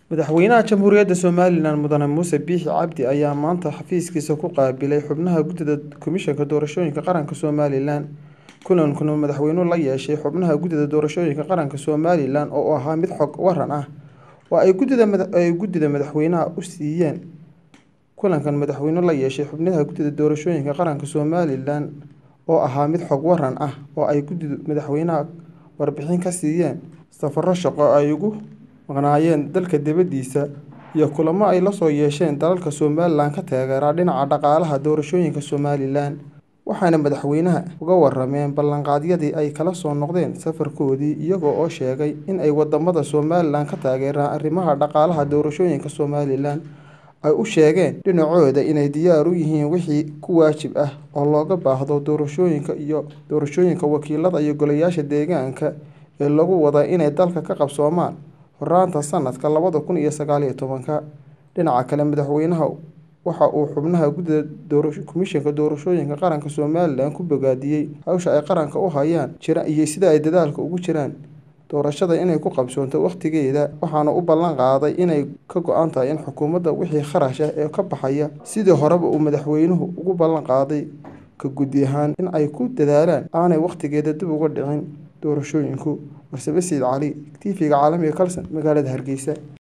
Madaxweynaha Jamhuuriyadda Somalilan Mudane Muuse Biixi Cabdi ayaa maanta xafiiskiisa ku qaabilay xubnaha Guddida Komishanka Doorashooyinka Qaranka Somalilan. Kulankan uu madaxweynuhu la yeeshay xubnaha Guddida Doorashooyinka Qaranka Somalilan oo ahaa mid xog waran ah oo ay guddida madaxweynaha u siiyeen. Kulankan madaxweynuhu la yeeshay xubnaha Guddida Doorashooyinka Qaranka Somalilan oo ahaa mid xog waran ah oo ay guddida madaxweynaha warbixin ka siiyeen safarro shaqo oo ay ugu maqnaayeen dalka dibadiisa iyo kulamo ay la soo yeesheen dalalka Somalilan ka taageera dhinaca dhaqaalaha doorashooyinka Somalilan. Waxaana madaxweynaha uga warrameen ballanqaadyadii ay kala soo noqdeen safarkoodii iyaga oo sheegay in ay wadamada Somalilan ka taageeraan arrimaha dhaqaalaha doorashooyinka Somalilan ay u sheegeen dhinacooda inay diyaar u yihiin wixii ku waajib ah oo looga baahdo doorashooyinka iyo doorashooyinka wakiilada iyo golayaasha deegaanka ee lagu wado inay dalka ka qabsoomaan horraanta sanadka labada kun iyo sagaal iyo tobanka. Dhinaca kale, madaxweynaha waxa uu xubnaha Guddida Komishanka Doorashooyinka Qaranka Somalilan ku bogaadiyay hawsha ay qaranka u hayaan iyo sida ay dadaalka ugu jiraan doorashada inay ku qabsoonto waqtigeeda. Waxaana uu ballan qaaday inay ka go'an tahay in xukuumadda wixii kharash ah ee ka baxaya sidii horeba uu madaxweynuhu ugu ballan qaaday ka guddi ahaan in ay ku dadaalaan aanay waqtigeeda dib ugu dhicin doorashooyinku. Warsame Sidi Cali, TV-ga caalamiga ee Kalson, magaalada Hargeysa.